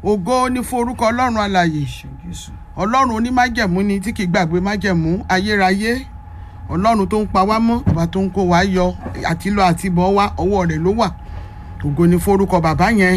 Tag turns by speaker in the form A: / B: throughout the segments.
A: ògo ní fún orúkọ ọlọ́run alàyè ọlọ́run onímájẹ̀mú ni tí kì í gbàgbé májẹ̀mú ayérayé ọlọ́run tó ń pa wá mọ́ ọba tó ń kó wa yọ àti lọ àti bọ̀ wá ọwọ́ rẹ̀ ló wà ògo ní fún orúkọ bàbá yẹn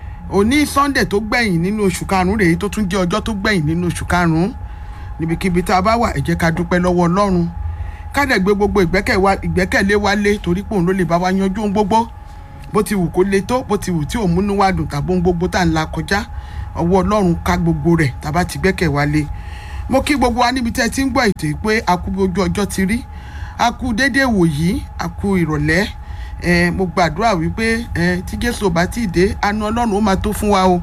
A: òní sunday tó gbẹ̀yìn nínú oṣù karùn-ún rèé tó tún jẹ́ ọjọ́ tó gbẹ̀yìn nínú oṣù karùn-ún níbikíbi tá a bá wà ẹ jẹ́ ká dúpẹ́ lọ́wọ́ ọlọ́run ká dẹ̀ gbé gbogbo ìgbẹ́kẹ̀lé wa lé torí pé òun ló lè bá wa yanjú ohun gbogbo bó ti wù kó le tó bó ti wù tí ò múnú wa dùn tàbí ohun gbogbo tá à ń la kọjá ọwọ́ ọlọ́run ká gbogbo rẹ̀ tàbá ti gbẹ́kẹ̀ wa lé mo kí gbogbo wa níbi tẹ́ ẹ ti ń gbọ́ ètò yìí pé a kú ojú ọjọ́ ti rí a kú déédéé wòyí a kú ìrọ̀lẹ́ ẹ mo gbàdúrà wípé ẹ tí jésù bá ti dé àánú ọlọ́run ó máa tó fún wa o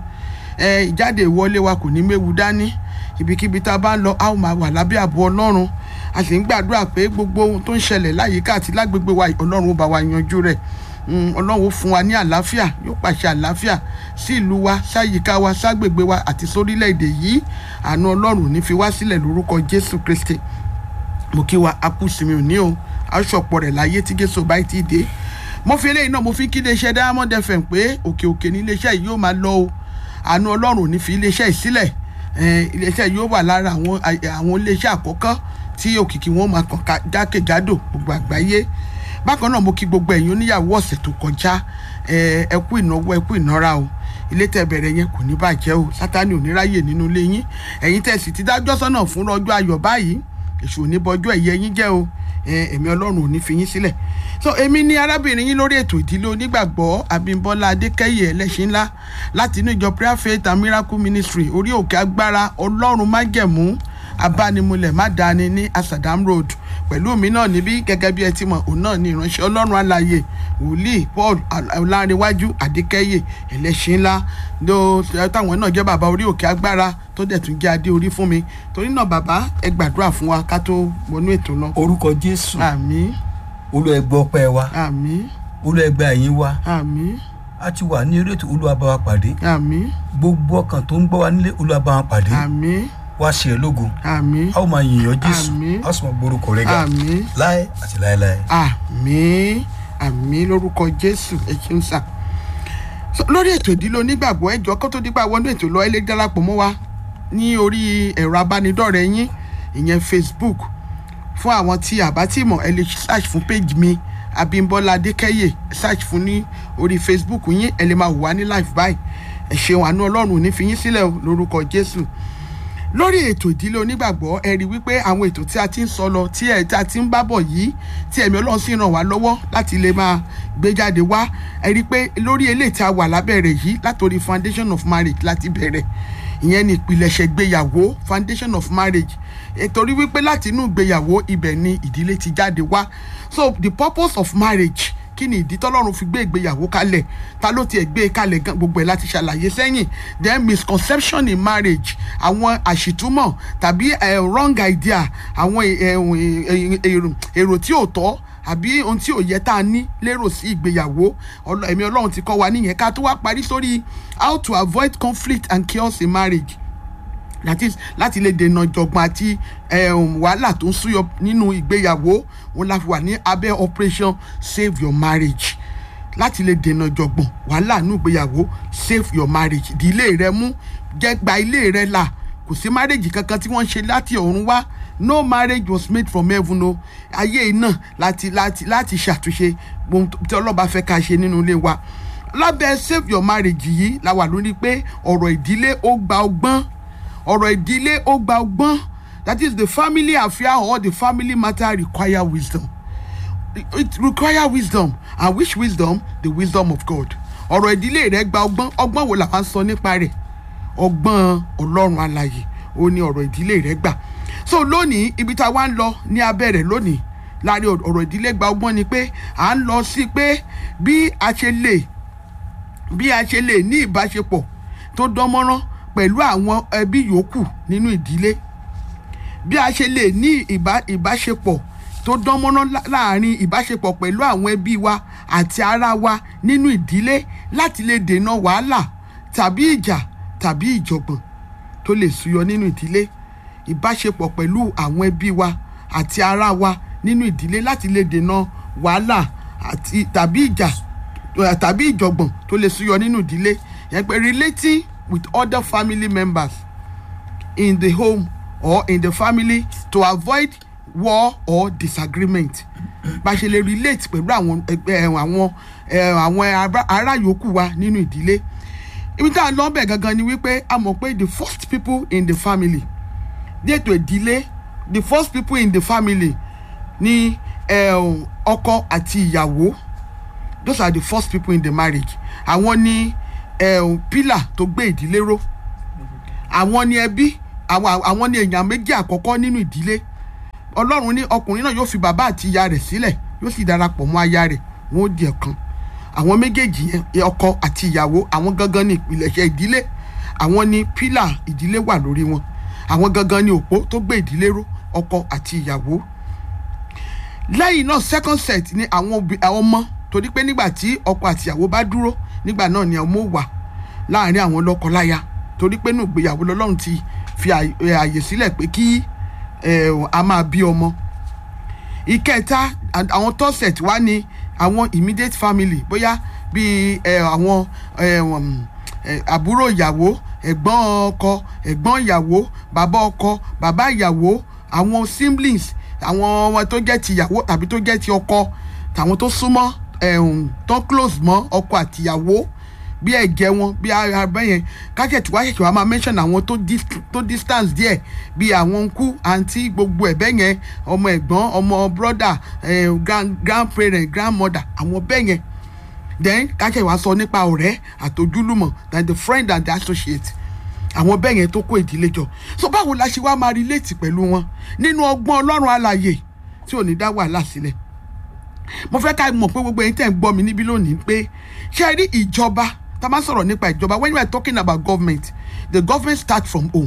A: ẹ ìjáde ìwọlé wa kò ní méwu dání ibikíbi tá a bá ń lọ a ó máa wà lábẹ́ ààbò ọlọ́run a sì ń gbàdúrà pé gbogbo ohun tó ń ṣẹlẹ̀ láyìíká àti lágbègbè wa ọlọ́run ó bá wa yanjú rẹ̀ ọlọ́run ó fún wa ní àlàáfíà yóò pàṣẹ àlàáfíà sí ìlú wa sáyìíká wa ságbègbè wa àti sórílẹ̀-èdè yìí àánú ọlọ́run ní fi wá sílẹ̀ lórúkọ jésù kristi mo kí wa akúsìmí òní o aṣọpọ̀ rẹ̀ láyé tí jésù bá ti dé mo fi eléyìí náà mo fi kí iléeṣẹ́ diamond fm pé òkè òkè ní iléeṣẹ́ yìí yóò máa lọ o àánú ọlọ́run ní fi iléeṣẹ́ yìí sílẹ̀ iléeṣẹ́ yìí yóò wà lára àwọn àwọn iléeṣẹ́ àkọ́kọ́ tí òkìkí wọn máa kàn jákèjádò gbogbo àgbáyé bákan náà mo kí gbogbo ẹ̀yin oníyàwó ọ̀sẹ̀ tó kọjá ẹ kú ìnáwó ẹ kú ìnára o ilé tẹ́ bẹ̀rẹ̀ yẹn kò ní bàjẹ́ o sátani ò ní ráyè nínú ilé yín ẹ̀yin tẹ́ sì ti dájọ́ sọ́nà fún ọjọ́ ayọ̀ báyìí èṣù ò ní bọjọ́ ẹ̀yẹ yín jẹ́ o ẹ̀mí ọlọ́run ò ní fi yín sílẹ̀ so èmi ni arábìnrin yín lórí ètò ìdílé onígbàgbọ́ abímbọ́lá adékẹ́yẹ ẹlẹ́ṣin ńlá láti inú ìjọ prayer faith and miracle ministry orí òkè agbára ọlọ́run májẹ̀mú abánimúlẹ̀ má dání ní asadam road pẹ̀lú mi náà níbí gẹ́gẹ́ bí ẹ ti mọ̀ òun náà ní ìránṣẹ́ ọlọ́run alààyè wòlíì paul ọlárẹ̀wájú adékẹ́yẹ ẹlẹ́ṣin ńlá ló táwọn náà jẹ́ bàbá orí òkè agbára tó dẹ̀ tún jẹ́ adé orí fún mi torí náà bàbá ẹ gbàdúrà fún wa ká tó wọnú ètò náà.
B: orúkọ jésù
A: àmín
B: olúwa ẹ gbọ́ ọpẹ́ wa
A: àmín
B: olúwa ẹ gba ẹ̀yìn wa
A: àmín
B: a ti wà ní eré ètò olúwa bá wa pàdé
A: àmín
B: gbogbo ọkàn tó ń gbọ́ wa nílé olúwa bá wa pàdé
A: àmín
B: wá ṣe ẹ lógo
A: àmín
B: a ó máa yìnyín jésù
A: Àmín.
B: a ó sì máa gbórúkọ rẹ ga
A: àmín
B: láé àti láéláé.
A: àmín àmín lórúkọ jésù ẹ ṣeun sà So, lórí ètò ìdílé onígbàgbọ́ ẹjọ́ kó tó dípà wọnú ètò lọ ẹ lè darapọ̀ mọ́ wa ní orí ẹ̀rọ abánidọ́rẹ̀ẹ́ yín ìyẹn facebook fún àwọn tí àbá tí mọ̀ ẹ lè search fún page mi abimbola adékẹ́yẹ search fún ní orí facebook yín ẹ lè máa wò wá ní live báyìí ẹ ṣeun àánú ọlọ́run ò ní fi yín sílẹ̀ o lórúkọ jésù lórí ètò ìdílé onígbàgbọ́ ẹ rí wípé àwọn ètò tí a ti ń sọ lọ tí ẹ tí a ti ń bá bọ̀ yìí tí ẹ̀mí ọlọ́run sì ràn wá lọ́wọ́ láti lè máa gbé jáde wá ẹ rí pé lórí eléyìí tí a wà lábẹ́rẹ̀ yìí látòrí foundation of marriage láti bẹ̀rẹ̀ ìyẹn ni ìpìlẹ̀ṣẹ̀ gbéyàwó foundation of marriage ètòrí wípé láti inú ìgbéyàwó ibẹ̀ ni ìdílé ti jáde wá so the purpose of marriage kí ni ìdí tọ́lọ́run fi gbé ìgbéyàwó kalẹ̀ ta ló tiẹ̀ gbé e kalẹ̀ gan gbogbo ẹ̀ láti ṣàlàyé sẹ́yìn then misconception in marriage àwọn àṣìtúmọ̀ tàbí eh, wrong idea àwọn eh, eh, èrò èrò tí ò tọ́ àbí ohun tí ò yẹ tá a ní lérò sí ìgbéyàwó Ọlọ- ẹ̀mí ọlọ́run ti kọ́ wa níyẹn ká tó wá parí sórí how to avoid conflict and chaos in marriage that is láti lè dènà jọ̀gbọ̀n àti um, wàhálà tó ń súyọ nínú ìgbéyàwó wọn la fi wà ní abẹ́ operation save your marriage láti lè dènà jọ̀gbọ̀n wàhálà nínú ìgbéyàwó save your marriage di ilé rẹ mú jẹ́ gba ilé rẹ là kò sí marriage kankan tí wọ́n ṣe láti ọ̀run wá no marriage was made from heaven o ayé yìí náà láti láti láti ṣàtúnṣe ohun tí ọlọ́ba fẹ́ ká ṣe nínú ilé wa lábẹ́ save your marriage yìí la wà lórí pé ọ̀rọ̀ ìdílé ó gba ọgbọ́n ọ̀rọ̀ ìdílé ó gba ọgbọ́n that is the family affair or the family matter require wisdom it require wisdom and which wisdom the wisdom of God ọ̀rọ̀ ìdílé rẹ̀ gba ọgbọ́n ọgbọ́n wo la máa ń sọ nípa rẹ̀ ọgbọ́n ọlọ́run alààyè ó ní ọ̀rọ̀ ìdílé rẹ̀ gbà so lónìí ibi tá a wá ń lọ ní abẹ́rẹ́ lónìí láàrin ọ̀rọ̀ ìdílé gba ọgbọ́n ni pé à ń lọ sí pé bí a ṣe lè bí a ṣe lè ní ìbáṣepọ̀ tó dánmọ́rán pẹ̀lú àwọn ẹbí yòókù nínú ìdílé bí a ṣe lè ní ìbá- ìbáṣepọ̀ tó dánmọ́rán lá- láàrin ìbáṣepọ̀ pẹ̀lú àwọn ẹbí wa àti ara wa nínú ìdílé láti lè dènà wàhálà tàbí ìjà tàbí ìjọ̀gbọ̀n tó lè súyọ nínú ìdílé ìbáṣepọ̀ pẹ̀lú àwọn ẹbí wa àti ara wa nínú ìdílé láti lè dènà wàhálà àti tàbí ìjà eh, tàbí ìjọ̀gbọ̀n tó lè súyọ nínú ìdílé yẹn pé relating with other family members in the home or in the family to avoid war or disagreement bá ṣe lè relate pẹ̀lú àwọn ẹgbẹ́ àwọn ẹ, àwọn ará- ará yòókù wa nínú ìdílé ibi tá a lọ bẹ̀ gangan ni wípé a mọ̀ pé the first people in the family ní ètò ìdílé the first people in the family ni ẹ, ọkọ àti ìyàwó those are the first people in the marriage àwọn ni ẹ, pillar tó gbé ìdílé ró àwọn ni ẹbí àwọn àwọn ni èèyàn méjì àkọ́kọ́ nínú ìdílé ọlọ́run ní ọkùnrin náà yóò fi bàbá àti ìyá rẹ̀ sílẹ̀ yóò sì darapọ̀ mọ́ aya rẹ̀ wọn ó di ọ̀kan àwọn méjèèjì yẹn ọkọ àti ìyàwó àwọn gangan ní ìpìlẹ̀ṣẹ̀ ìdílé àwọn ni pílà ìdílé wà lórí wọn àwọn gangan ní òpó tó gbé ìdílé ró ọkọ àti ìyàwó lẹ́yìn náà second set ni àwọn òbí àwọn ọmọ torí pé nígbà tí ọkọ àti ìyàwó bá dúró nígbà náà ni ọmọ wà láàrin àwọn lọ́kọláya torí pé nù ìgbéyàwó lọ́lọ́run ti fi àyè àyè sílẹ̀ pé kí eh, a máa bí ọmọ ìkẹta and àwọn third set wá ní àwọn immediate family bóyá bíi eh, àwọn eh, um, eh, àbúrò ìyàwó ẹ̀gbọ́n ọkọ ẹ̀gbọ́n ìyàwó bàbá ọkọ bàbá ìyàwó àwọn siblings àwọn ọmọ tó jẹ́ ti ìyàwó tàbí tó jẹ́ ti ọkọ tàwọn tó súnmọ́ ẹ̀hún tó close mọ́ ọkọ àti ìyàwó bí ẹ̀jẹ̀ wọn bí abẹ́ yẹn kájẹ̀tì wá ṣẹ̀ṣẹ̀ wá máa mention àwọn tó dis- tó distance díẹ̀ bí àwọn nkú àǹtí gbogbo ẹ̀bẹ́ yẹn ọmọ ẹ̀gbọ́n ọmọ brother eh, grand grandparent grandmother àwọn bẹ́ẹ̀ yẹn then kájẹ̀ wá sọ nípa ọ̀rẹ́ àtòjúlùmọ̀ than the friend and the associate àwọn bẹ́ẹ̀ yẹn tó kó ìdílé jọ so báwo la ṣe wá máa relate pẹ̀lú wọn nínú ọgbọ́n ọlọ́run alàyè tí ò ní dá wàhálà sílẹ̀ mo fẹ́ ká mọ̀ pé gbogbo ẹ̀yin tẹ̀ ń gbọ́ mi níbí lónìí pé ṣe rí ìjọba tá a máa sọ̀rọ̀ nípa ìjọba when we are talking about government the government start from home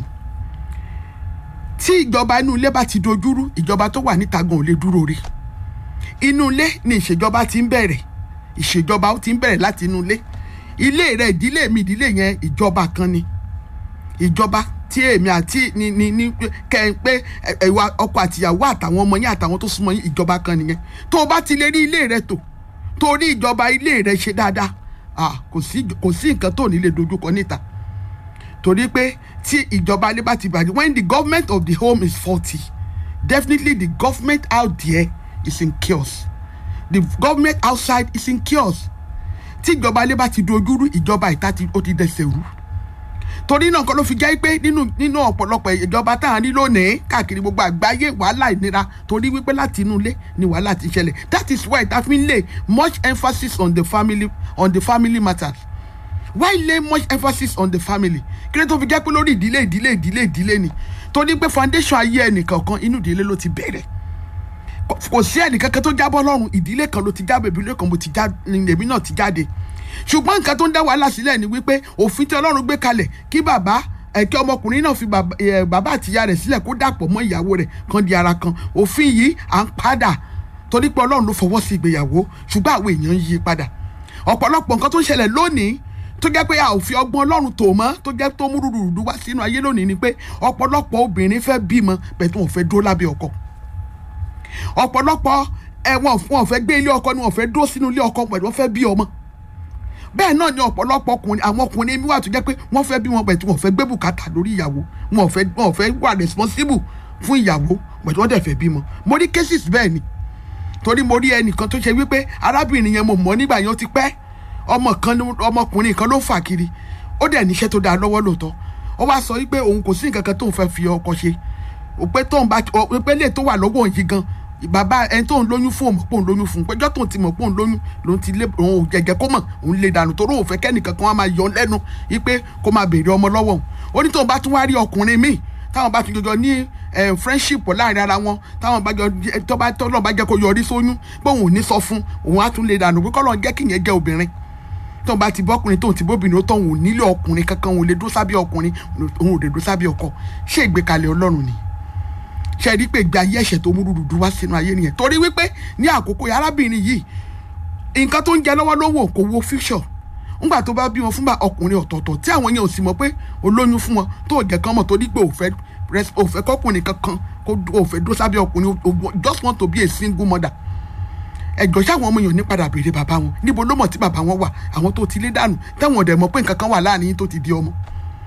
A: tí ìjọba inú ilé bá ti dojúrú ìjọba tó wà níta gan ò lè dúró rí inú ilé ni ìṣèjọba ti ń bẹ̀rẹ̀ ìṣèjọba ó ti ń bẹ̀rẹ̀ láti inú ilé ilé rẹ ìdílé mi ìdílé yẹn ìjọba kan ni ìjọba tí èmi àti ní ní ní kẹ ẹ pé ẹwà ọkọ àtìyàwó àtàwọn ọmọ yín àtàwọn tó súnmọ́ yín ìjọba kan nìyẹn tó o bá ti lè rí ilé rẹ tò tó o rí ìjọba ilé rẹ ṣe dáadáa ah, kò sí kò sí nǹkan tó ní lè dojúkọ níta torí pé tí ìjọba ilé bá ti bàjẹ́ when the government of the home is faulty definitely the government out there is in chaos the government outside is in chaos tí ìjọba ilé bá ti dojúrú ìjọba ìta ti ó ti dẹsẹ̀ rú torí náà kan ló fi jẹ́ pé nínú nínú ọ̀pọ̀lọpọ̀ ìjọba tá à ń rí lónìí káàkiri gbogbo àgbáyé wàhálà ìnira torí wípé láti inú ilé ni wàhálà ti ṣẹlẹ̀ that is why ta fi ń lay much emphasis on the family on the family matters why lay much emphasis on the family kí ló tó fi jẹ́ pé lórí ìdílé ìdílé ìdílé ìdílé ni torí pé foundation ayé ẹnìkankan inú ìdílé ló ti bẹ̀rẹ̀ kò- kò sí ẹnìkankan tó jábọ́ lọ́rùn ìdílé kan ló ti jábọ̀ ìdílé kan mo ti já ni èmi náà ti jáde ṣùgbọ́n nǹkan tó ń dá wàhálà sílẹ̀ ni wípé òfin tí ọlọ́run gbé kalẹ̀ kí bàbá ẹ̀kẹ́ ọmọkùnrin náà fi bàbá ẹ̀, bàbá àtìyá rẹ̀ sílẹ̀ kó dàpọ̀ mọ́ ìyàwó rẹ̀ kan di ara kan òfin yìí à ń padà torí pé ọlọ́run ló fọwọ́ sí ìgbéyàwó ṣùgbọ́n àwọn èèyàn ń yí padà ọ̀pọ̀lọpọ̀ nǹkan tó ń ṣẹlẹ̀ lónìí tó jẹ́ pé a ò fi ọgbọ́n ọlọ́run tò mọ́ tó jẹ́ tó mú rúdurùdu wá sínú ayé lónìí ni pé ọ̀pọ̀lọpọ̀ obìnrin fẹ́ bímọ bẹ́ẹ̀ tí wọ́n fẹ́ dúró lábẹ́ ọkọ ọ̀pọ̀lọpọ̀ ẹ̀wọ̀n wọn ò fẹ́ gbé ilé ọkọ ni wọ́n fẹ́ dúró sínú ilé ọkọ pẹ̀lú wọ́n fẹ́ bí ọmọ bẹ́ẹ̀ náà ni ọ̀pọ̀lọpọ̀ ọkùnrin àwọn ọkùnrin mi wà tó jẹ́ pé wọ́n fẹ́ bí wọn pẹ̀ tí wọ́n fẹ́ gbé bùkátà lórí ìyàwó wọn ò fẹ́ wọn ò fẹ́ wà responsible fún ìyàwó pẹ̀lú wọ́n dẹ̀ fẹ́ bímọ mo rí cases bẹ́ẹ̀ ni torí mo rí ẹnìkan tó ṣe wípé arábìnrin yẹn mo mọ̀ nígbà yẹn ó ti pẹ́ ọmọ kan ló- ọmọkùnrin kan ló fà kiri ó dẹ̀ níṣẹ́ tó dáa lọ́wọ́ lóòótọ́ ó wá sọ wípé òun kò sí nǹkan kan tóun fẹ́ fi ọkọ ṣe òpé tóun bá òpé lè tó wà lọ́wọ́ òun yìí gan bàbá ẹni tóun lóyún fún òun mọ̀ pé òun lóyún fún un péjọ́ tóun ti mọ̀ pé òun lóyún lòun ti lé òun ò jẹ̀jẹ̀ kó mọ̀ òun lè dànù torí òun fẹ́ kẹ́nìkan kan wá máa yọ lẹ́nu wípé kó máa béèrè ọmọ lọ́wọ́ òun ó ní tóun bá tún wá rí ọkùnrin míì táwọn bá tún jọjọ ní eh, friendship láàrin ara wọn táwọn bá jọ tó bá tọ́lọ́ bá jẹ́ kó yọrí sóyún pé òun ò ní sọ fún òun á tún lè dànù pé kọ́lọ́ jẹ́ kíyẹn jẹ́ obìnrin tóun bá ti bọ́kùnrin tóun ti bóbìnrin ó tọ́ òun ò nílé ọkùnrin kankan òun ò lè dúró sábẹ́ ọkùnrin òun ò lè dúró sábẹ́ ọkọ ṣé ìgbékalẹ̀ ọlọ́run ni ṣe rí pé ìgbé ayé ẹ̀ṣẹ̀ tó múrú dúdú wá sínú ayé nìyẹn torí wípé ní àkókò yìí arábìnrin yìí nǹkan tó ń jẹ lọ́wọ́ ló wò kò wo future ńgbà tó bá bí wọn fúnbà ọkùnrin ọ̀tọ̀ọ̀tọ̀ tí àwọn yẹn ò sì mọ̀ pé olóyún fún wọn tó jẹ́ kán mọ̀ torí pé òfẹ́ òfẹ́ kọkùnrin kankan kó òfẹ́ dó sábẹ́ ọkùnrin o- o- just want to be a single mother ẹjọ sáwọn ọmọ èèyàn ní padà béèrè bàbá wọn níbo ló mọ̀ tí bàbá wọn wà àwọn tó ti lé dànù táwọn ọ̀dẹ̀ mọ̀ pé nǹkan kan wà láàrin yín tó ti di ọmọ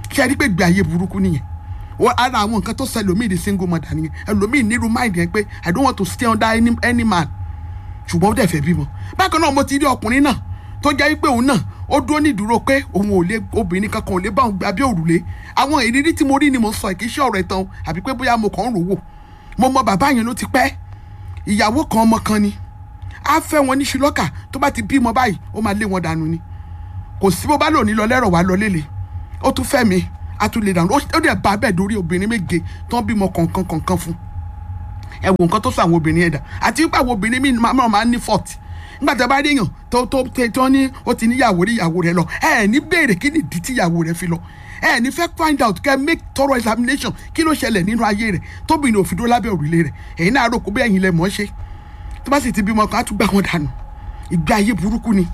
A: ṣe é rí pé gbé ayé burúkú nìyẹn wọ́n ara àwọn nǹkan tó sọ ẹlòmíì di single mother nìyẹn ẹlòmíì nírú mind yẹn pé i don't want to stay under any, any man ṣùgbọ́n ó dẹ̀ fẹ́ bímọ bákan náà mo ti rí ọkùnrin náà tó jẹ́ pé òun náà ó dúró ní ìdúró pé òun ò lè obìnrin kankan ò lè bá òun gbé abẹ́ òrùlé àwọn ìrírí tí mo rí ni mo sọ kì í ṣe ọ̀rọ̀ ìtàn àbí pé bóyá mo kàn ń rò wò mo mọ bàbá yẹn ló ti pẹ́ ìyàwó kan ọmọ kan ni á fẹ́ wọn ní ṣùlọ́kà tó bá ti bímọ báyìí ó máa lé wọn dànù ni kò sí bó bá lò ní lọ lẹ́rọ̀ wá lọ lélẹ̀ ó tún fẹ́ mi á tún lè dànù ó dẹ̀ bá bẹ́ẹ̀ dórí obìnrin méje tó ń bímọ kọ̀ọ̀kan kọ̀ọ̀kan fún ẹ wo nǹkan tó sọ àwọn obìnrin ẹ̀dá àti wípé àwọn obìnrin mi máa máa ń ní fọ́ọ̀tì nígbà tí a bá rí èèyàn tó tó tó ní ó ti níyàwó rí ìyàwó rẹ lọ ẹ ẹ ní béèrè kí ni ìdí tí ìyàwó rẹ fi lọ ẹ ẹ ní fẹ́ find out kẹ́ make thorough examination kí ló ṣẹlẹ̀ nínú ayé rẹ̀ tóbìnrin òfin dó lábẹ́ òrùlé rẹ̀ èyí náà rò kó bẹ́ẹ̀ yín lẹ mọ̀ ọ́ ṣe tó bá sì ti bímọ kan á tún gbà wọn dànù ìgbé ayé burúkú ni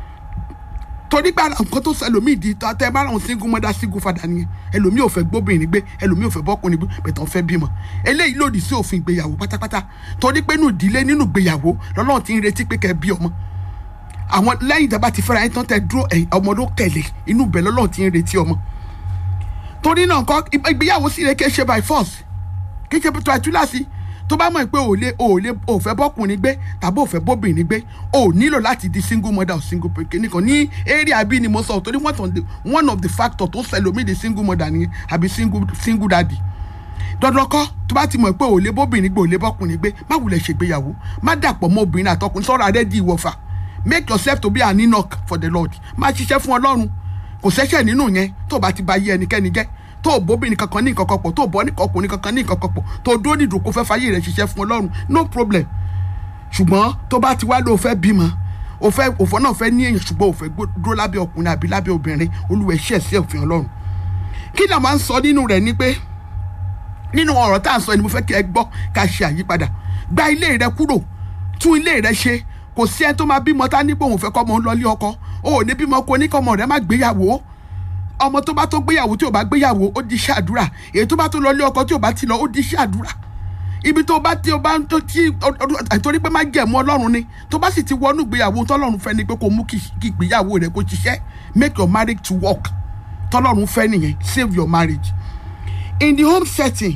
A: torí pé nǹkan tó sọ ẹlòmíì di tẹ bá àwọn single mother single father nìyẹn ẹlòmíì ò fẹ́ gbóbìnrin gbé ẹlòmíì ò fẹ́ bọ́kùnrin gbé bẹ̀tàn fẹ́ bímọ eléyìí lòdì sí òfin ìgbéyàwó pátápátá torí pé nínú ìdílé nínú ìgbéyàwó lọ́lọ́run ti ń retí pé kẹ́ bí ọmọ àwọn lẹ́yìn tí a bá ti fẹ́ra yín tán tẹ dúró ọmọ ló tẹ̀lé inú ibẹ̀ lọ́lọ́run ti ń retí ọmọ torí náà nǹkan ìgbéyàwó sì rẹ kí ẹ ṣe by force kí ẹ ṣe tó àtúlàsí tó bá mọ̀ pé ò lè ò lè ò fẹ́ bọ́kùnrin gbé tàbí ò fẹ́ bóbìnrin gbé ò nílò láti di single mother or single pikin nìkan ní area bí ni mo sọ torí one of the one of the factor tó sẹlómi di single mother nìyẹn àbí single single daddy dandan kọ́ tó bá ti mọ̀ pé ò lè bóbìnrin gbé ò lè bọ́kùnrin gbé má wulẹ̀ ṣègbéyàwó má dàpọ̀ mọ́ obìnrin àtọkùnrin sọ̀rọ̀ adé di ìwọ̀fà make yourself to be an enoch for the lord má ṣiṣẹ́ fún ọlọ́run kò sẹ́ṣẹ̀ nínú yẹn tó bá ti ba yé ẹnikẹ́ni jẹ́ tó bóbìnrin kankan ní nǹkan kan pọ̀ tó bọ́ ní ọkùnrin kankan ní nǹkan kan pọ̀ tó dúró ní ìdòkó fẹ́ fàyè rẹ̀ ṣiṣẹ́ fún ọlọ́run no problem ṣùgbọ́n tó bá ti wá ló fẹ́ bímọ o fẹ́ òfò náà fẹ́ ní èèyàn ṣùgbọ́n o fẹ́ dúró lábẹ́ ọkùnrin àbí lábẹ́ obìnrin olúwa ṣẹ̀ sí òfin ọlọ́run kí ni a máa ń sọ nínú rẹ̀ ni pé nínú ọ̀rọ̀ tá à ń sọ ni mo fẹ́ kí ẹ gbọ́ ká ṣe àyípadà gba ilé rẹ kúrò tún ilé rẹ ṣe kò sí ẹni tó máa bímọ tá nípò òun fẹ́ kọ́ ọmọ ń lọ ilé ọkọ o ò ní bímọ kó ní kọ́ ọmọ rẹ má gbéyàwó ọmọ tó bá tó gbéyàwó tí ò bá gbéyàwó ó di iṣẹ́ àdúrà èyí tó bá tó lọ ilé ọkọ tí ò bá ti lọ ó di iṣẹ́ àdúrà ibi tó bá tí o bá tó tí àtòrí pé má jẹ̀mú ọlọ́run ni tó bá sì ti wọnú ìgbéyàwó tọ́lọ́run fẹ́ ni pé kó mú kí ìgbéyàwó rẹ kó ṣiṣẹ́ make your marriage to work tọ́lọ́run fẹ́ nìyẹn save your marriage in the home setting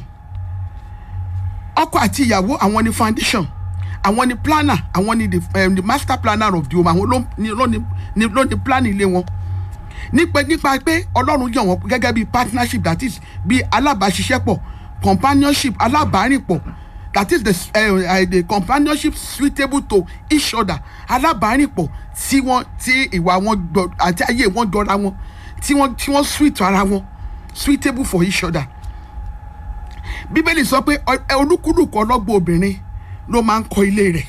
A: ọkọ àti ìyàwó àwọn ni foundation àwọn ni planner àwọn ni the, um, the master planner of the home àwọn ló ní ló ní ló ní plan ilé wọn nípa nípa pé ọlọ́run yàn wọ́n gẹ́gẹ́ bí partnership that is bí alábàáṣiṣẹ́pọ̀ companionship alábàárìnpọ̀ that is the, uh, uh, the companionship suitable to each other alábàárìnpọ̀ tí wọ́n tí ìwà wọn gbọ́ àti ayé wọn jọra wọn tí wọ́n tí wọ́n sweet ara wọn suitable for each other bíbélì sọ pé olúkúlùkù ọlọ́gbọ́n obìnrin ló máa ń kọ́ ilé rẹ̀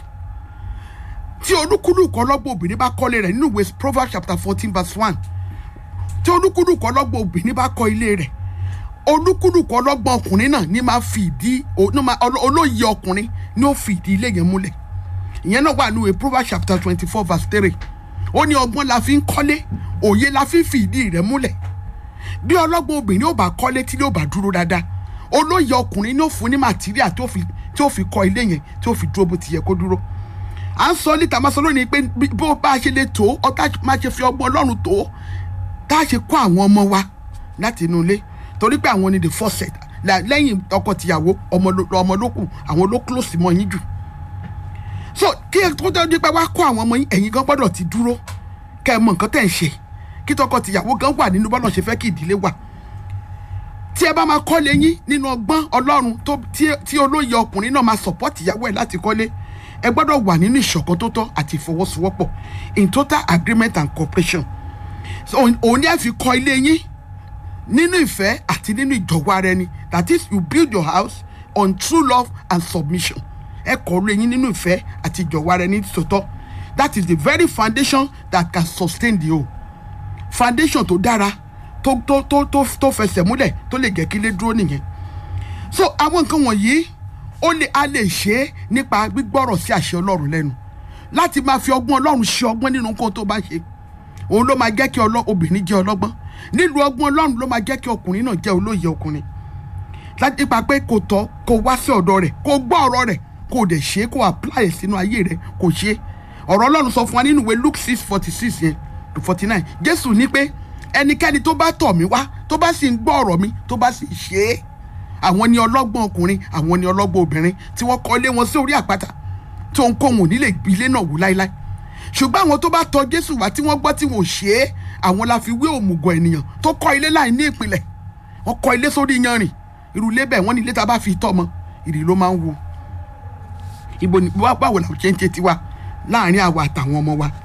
A: tí olúkúlùkù ọlọ́gbọ́n obìnrin bá kọ́lé rẹ̀ nínú ìwé proverbs chapter fourteen verse one tí olúkúlùkù ọlọ́gbọ́n obìnrin bá kọ́ ilé rẹ̀ olúkúlùkù ọlọ́gbọ́n ọkùnrin náà ní máa fi ìdí olóyè ọkùnrin ní ó fi ìdí ilé yẹn múlẹ̀ ìyẹn náà wà nínú ìwé proverbs chapter twenty four verse three ó ní ọgbọ́n la fi ń kọ́lé òye la fi ń fi ìdí rẹ̀ múlẹ̀ bí ọlọ́gbọ́n obìnrin ó bá kọ́lé tí ó bá dúró dáadáa olóyè ọkùnrin ní ó fún ní màtíríà tí ó fi kọ́ ilé yẹn tí ó fi dúró bó ti yẹ kó dúró à ń sọ níta máa sọ lónìí pé bó bá a ṣe lè tó ọtá máa ṣe fi ọgbọ́n ọlọ́run tó tá a ṣe kó àwọn ọmọ wa láti inú ilé torí pé àwọn ni the first set lẹ́yìn ọkọ tìyàwó ọmọ ló kù àwọn ló close mọ́ yín jù so kí ẹ tó dé pé wá kó àwọn ọmọ yín ẹ̀yin gan gbọ́dọ̀ ti dúró kẹ́ ẹ mọ nǹkan tẹ̀ ń ṣe kí tọkọ tìyàwó gan wà nínú bọ́lọ̀ ṣe fẹ́ kí ìdílé wà tí ẹ bá máa kọ́lé yín nínú ọgbọ́n ọlọ́run tí olóyè ọkùnrin náà máa support ìyàwó ẹ̀ láti kọ́lé ẹ gbọ́dọ̀ wà nínú ìṣọ̀kan tó tọ́ àti ìfọwọ́sowọ́pọ̀ in total agreement and cooperation so òun ni ẹ fi kọ́ ilé yín nínú ìfẹ́ àti nínú ìjọ̀wọ́ ara ẹni that is you build your house on true love and submission ẹ kọ́ ilé yín nínú ìfẹ́ àti ìjọ̀wọ́ ara ẹni tòótọ́ that is the very foundation that can sustain the whole foundation tó dára tó tó tó tó tó fẹsẹ̀ múlẹ̀ tó lè jẹ́ kí ilé dúró nìyẹn so àwọn nǹkan wọ̀nyí ó lè a lè ṣe é nípa gbígbọ́rọ̀ sí àṣẹ ọlọ́run lẹ́nu láti máa fi ọgbọ́n ọlọ́run ṣe ọgbọ́n nínú nǹkan tó bá ṣe òun ló máa jẹ́ kí obìnrin jẹ́ ọlọ́gbọ́n nílùú ọgbọ́n ọlọ́run ló máa jẹ́ kí ọkùnrin náà jẹ́ olóye ọkùnrin láti nípa pé kò tọ́ kó wá sí ọ̀dọ̀ rẹ̀ kó gbọ́ ọ̀rọ̀ rẹ̀ kó dẹ̀ ṣe é kó apply sínú ayé rẹ̀ kó ṣe é ọ̀rọ̀ ọlọ́run sọ fún wa nínú ìwé luke six forty six yẹn to forty nine jésù ní pé ẹnikẹ́ni tó bá tọ̀ mí wá tó bá sì ń gbọ́ ọ̀rọ̀ mi tó bá sì ṣe é àwọn ni ọlọ́gbọ́n ọkùnrin àwọn ni ọlọ́gbọ́n obìnrin tí wọ́n kọ́ lé wọn sí orí àpáta tí òun kò wọ́n nílé ilé náà wò láéláé ṣùgbọ́n àwọn tó bá tọ̀ jésù wá tí wọ́n gbọ́ tí wọ́n ṣe é àwọn la fi wé òmùgọ̀ ènìyàn tó kọ́ ilé láì ní ìpìlẹ̀ wọ́n kọ́ ilé sórí yanrìn irú ilé bẹ́ẹ̀ wọ́n ní ilé tá a bá fi tọ́ mọ ìrì ló máa ń wo ibo ni báwo làwọn ṣe ń ṣe tiwa láàrin àwa àtàwọn ọmọ wa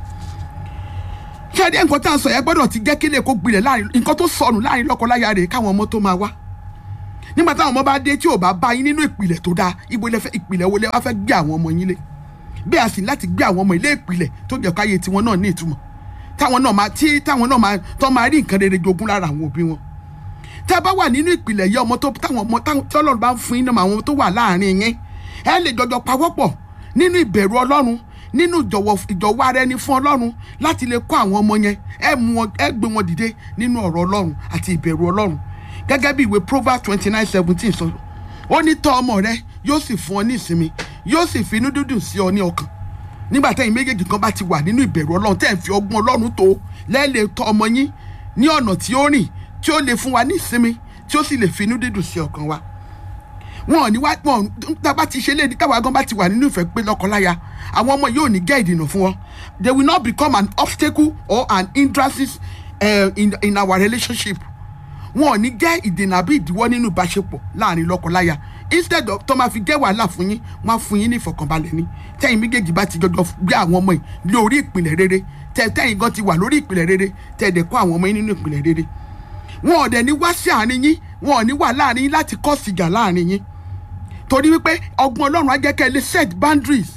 A: ṣáde nǹkan tá à ń sọ yẹn gbọ́dọ̀ ti jẹ́ kílẹ̀ kó gbilẹ̀ láàrin nǹkan tó sọnù láàrin lọ́kọláya rẹ̀ káwọn ọmọ tó máa wá nígbà táwọn ọmọ bá dé tí ò bá bá yín nínú ìpìlẹ̀ tó dáa ibo ilẹ̀ fẹ́ ìpìlẹ̀ wo lẹ wá fẹ́ gbé àwọn ọmọ yín lé bí a sì láti gbé àwọn ọmọ ilé ìpìlẹ̀ tó jẹ́ káyé tiwọn náà ní ìtumọ̀ táwọn náà máa tí táwọn náà máa tó máa rí nǹkan rere jogún lára àwọn òbí wọn tá a bá wà nínú ìpìlẹ̀ yẹ ọmọ tó táwọn ọmọ tọ́lọ́run bá ń fún yín náà àwọn tó wà láàrin yín ẹ lè jọjọ pawọ́pọ̀ nínú ìbẹ̀rù ọlọ́run nínú ìjọ̀wọ́ ìjọ̀wọ́ ara ẹni fún ọlọ́run láti lè kọ́ àwọn ọmọ yẹn ẹ mú wọn ẹ gbé wọn dìde nínú ọ̀rọ̀ ọlọ́run àti ìbẹ̀rù ọlọ́run gẹ́gẹ́ bí ìwé proverbs twenty nine seventeen sọ ó ní tọ́ ọmọ rẹ yóò sì fún ọ ní ìsinmi yóò sì fi inú dúdùn sí ọ ní ọkàn nígbà tẹ́yìn méjèèjì kan bá ti wà nínú ìbẹ̀rù ọlọ́run tẹ́ ẹ̀ fi ọgbọ́n ọlọ́run tó lẹ́ẹ̀lẹ́ tọ́ ọmọ yín ní ọ̀nà tí ó rìn tí ó lè fún wa ní ìsinmi tí ó sì lè fi inú dídùn sí ọkàn wa wọn ò ní wá wọn tábà ti ṣe léde táwa gan bá ti wà nínú ìfẹ́ pé lọ́kọláya àwọn ọmọ yóò ní jẹ́ ìdènà fún wọn they will not become an obstacle or an hindrance uh, in, in our relationship wọn ò ní jẹ́ ìdènà àbí ìdíwọ́ nínú ìbáṣepọ̀ láàrin lọ́kọláya instead of tó máa fi jẹ́ wàhálà fún yín wọ́n á fún yín ní ìfọ̀kànbalẹ̀ ní tẹ́yìn méjèèjì bá ti jọjọ gbé àwọn ọmọ yìí lórí ìpìlẹ̀ rere tẹ́ tẹ́yìn gan ti wà lórí ìpìlẹ̀ rere tẹ́ ẹ̀dẹ̀ kọ́ àwọn ọmọ yín nínú ìpìlẹ̀ rere wọn ò dẹ̀ ní wá sí àárín yín wọn ò ní wà láàrin yín láti kọ́ sìgá láàrin yín torí wípé ọgbọ́n ọlọ́run á jẹ́ kẹ́ ẹ lè set boundaries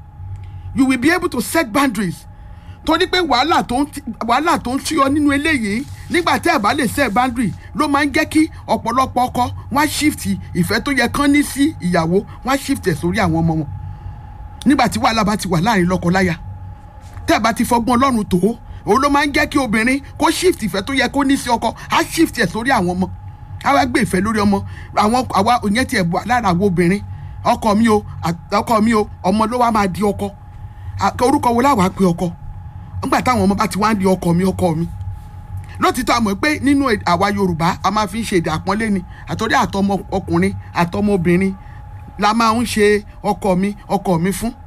A: you will be able to set boundaries torí pé wàhálà tó ń wàhálà tó ń ṣúyọ nínú eléyìí nígbà tẹ́ ẹ̀ bá lè set boundary ló máa ń jẹ́ kí ọ̀pọ̀lọpọ̀ ọkọ wọ́n á shift ìfẹ́ tó yẹ kán ní sí ìyàwó wọ́n á shift ẹ̀ sórí àwọn ọmọ wọn nígbà tí wàhálà bá ti wà láàrin lọ́kọ-láya tẹ́ ẹ̀ bá ti fọgbọ́n ọlọ́run tó òun ló máa ń jẹ́ kí obìnrin kó shift ìfẹ́ tó yẹ kó ní sí ọkọ á shift ẹ̀ sórí àwọn ọmọ àwa gbé ìfẹ́ lórí ọmọ àwọn àwa òyìn tiẹ̀ bọ̀ lára àwọn obìnrin ọkọ mi o ọkọ mi o ọmọ ló wá máa di ọkọ orúkọ wo láwàá pe ọkọ nígbà táwọn ọmọ bá ti wá ń di ọkọ mi ọkọ mi lótìtọ́ àmọ́ pé nínú àwa yorùbá a máa fi ń ṣe èdè àpọ́nlé ni àtọ́rí àtọmọ ọkùnrin àtọmọ obìnrin la máa ń ṣe ọkọ mi ọkọ mi fún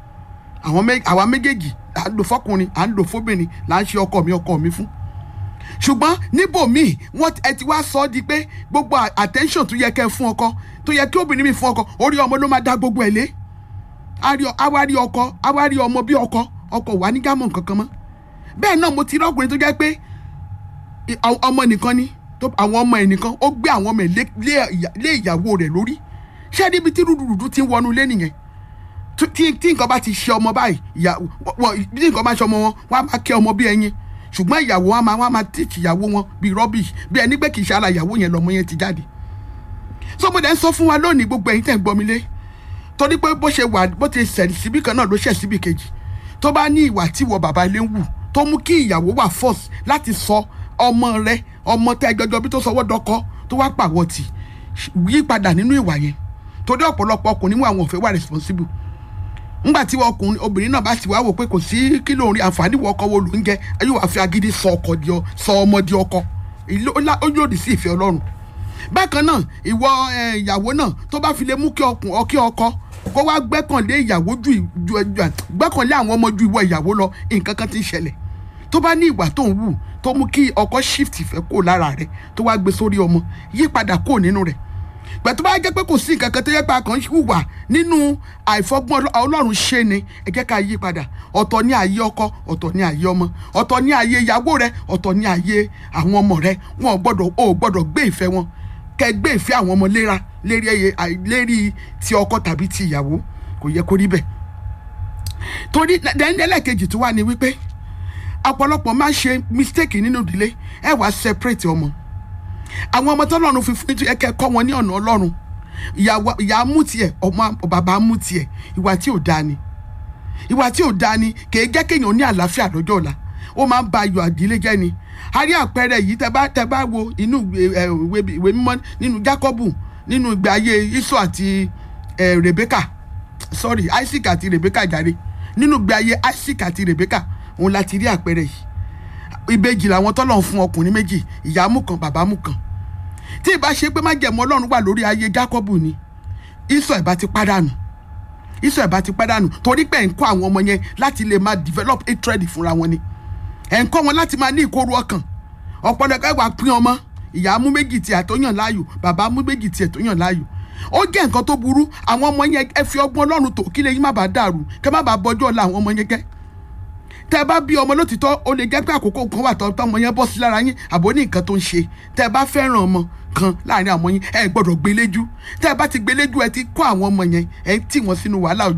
A: àwa méjèèjì à ń lò fọkùnrin à ń lò fóbìnrin là ń ṣe ọkọ mi ọkọ mi fún ṣùgbọ́n níbòmíì wọ́n ẹ ti wá sọ ọ́ di pé gbogbo attention tó yẹ kẹ́ ẹ fún ọkọ tó yẹ kí obìnrin mi fún ọkọ orí ọmọ ló máa dá gbogbo ẹ̀ lé awárí ọkọ awárí ọmọ bí ọkọ ọkọ wà ní gámọ̀ kankan mọ́ bẹ́ẹ̀ náà mo ti rí ọkùnrin tó jẹ́ pé ọmọ nìkan ni àwọn ọmọ ẹ̀ nìkan ó gbé àwọn ọmọ ẹ̀ lé ìyàwó rẹ̀ lórí ṣé níbi tí rúdurùdu ti ń wọnú lé nìyẹn tí nǹkan bá ti ṣe ọmọ báyìí bí nǹkan bá ṣe ọmọ wọn wọn á máa kẹ́ ọmọ bí ẹyin ṣùgbọ́n ìyàwó wọn máa wọn máa tíìtì ìyàwó wọn bíi rubbish bí ẹni pé kì í ṣe ara ìyàwó yẹn lọmọ yẹn ti jáde. sọmọdé ń sọ fún wa lónìí gbogbo ẹ̀yin tẹ̀ ń gbọ́ mi lé torí pé bó ṣe wà bó ti ṣẹ̀ síbí kan náà ló ṣẹ̀ síbí kejì tó bá ní ìwà tí ìwọ bàbá ilé ń wù tó mú kí ìyàwó wà force láti sọ ọmọ rẹ ọmọ tẹ gbẹjọ bí tó sọwọ́ dọkọ tó wá pàwọ́ tì yí padà nínú ìwà yẹn torí ọ̀pọ̀lọpọ̀ ọkùnrin mú àwọn òfin wà responsible ńgbà tí ọkùnrin obìnrin náà bá sì wá wò pé kò sí kí ló ń rí àǹfààní wọ ọkọ wo ló ń jẹ yóò wá fi agídí sọ ọkọ di ọ sọ ọmọ di ọkọ ó lòdì sí ìfẹ́ Ọlọ́run bákan náà ìwọ ìyàwó náà tó bá fi lè mú kí ọkùn ọkí ọkọ kó wá gbẹ́kànlé ìyàwó ju gbẹ́kànlé àwọn ọmọ ju ìwọ ìyàwó lọ nǹkan kan ti ń ṣẹlẹ̀ tó bá ní ìwà tó ń wù tó mú kí ọkọ shift ìfẹ́ kó lára rẹ̀ tó wá gbé sórí ọmọ yí padà kó nínú rẹ̀ gbẹ̀tọ́ bá jẹ́ pé kò sí nǹkan kan tó yẹ pé a kàn ń hùwà nínú àìfọgbọ́n ọlọ́run ṣe ni ẹ jẹ́ ká yí padà ọ̀tọ̀ ní ayé ọkọ ọ̀tọ̀ ní ayé ọmọ ọ̀tọ̀ ní ayé ìyàwó rẹ ọ̀tọ̀ ní ayé àwọn ọmọ rẹ wọn ò gbọ́dọ̀ ò gbọ́dọ̀ gbé ìfẹ́ wọn kẹ gbé ìfẹ́ àwọn ọmọ léra lérí ẹyẹ lérí ti ọkọ tàbí ti ìyàwó kò yẹ kó rí bẹ́ẹ̀ torí ẹlẹ́ẹ̀kejì tó wà ní wípé ọ̀pọ̀lọpọ̀ máa ń ṣe mistake nínú ìdílé ẹ wàá separate ọmọ àwọn ọmọ tọ́lọ́run fi fún ẹ kẹ́ kọ́ wọn ní ọ̀nà ọlọ́run ìyá mú tiẹ̀ ọmọ bàbá mú tiẹ̀ ìwà tí ò dáa ni ìwà tí ò dáa ni kì í jẹ́ kéèyàn ní àlàáfíà lọ́jọ́ ọ̀la ó máa ń ba ayọ̀ àdílé jẹ́ ni a rí àpẹẹrẹ yìí tẹ bá tẹ bá wo inú ìwé mímọ́ nínú Jákọ́bù nínú ìgbé ayé Ísọ̀ àti Rebeka sorry Isaac àti Rebeka jàre nínú ìgbé ayé Isaac àti Rebeka òun láti rí àpẹẹrẹ yìí ìbejì làwọn tọ́lọ̀ ń fún ọkùnrin méjì ìyá mú kan bàbá mú kan tí ìbá ṣe pé májẹ̀mú ọlọ́run wà lórí ayé Jákọ́bù ni ìsọ̀ ìbá ti pàdánù ìsọ̀ ìbá ti pàdánù torí pé ẹ̀ ń kọ́ àwọn ọmọ yẹn láti lè máa develop hatred fúnra wọn ni ẹ̀ ń kọ́ wọn láti máa ní ìkorò ọkàn ọ̀pọ̀lọpọ̀ ẹ̀wà pín ọmọ ìyá mú méjì tiẹ̀ tó yàn láàyò bàbá mú méjì tiẹ̀ tó yàn láàyò ó jẹ́ nǹkan tó burú àwọn ọmọ yẹn ẹ fi ọgbọ́n ọlọ́run tó kí lè yín má bàa dàrú kẹ́ má bàa bọjọ́ ọ̀la àwọn ọmọ yẹn gẹ́ tẹ́ bá bí ọmọ lótìtọ́ ó lè jẹ́ pé àkókò kan wà tọ́ ọmọ yẹn bọ́ sí lára yín àbò ní nǹkan tó ń ṣe tẹ́ bá fẹ́ràn ọmọ kan láàrin àwọn yín ẹ gbọ́dọ̀ gbéléjú tẹ́ bá ti gbéléjú ẹ ti kó àwọn ọmọ yẹn ẹ tì wọ́n sínú wàhálà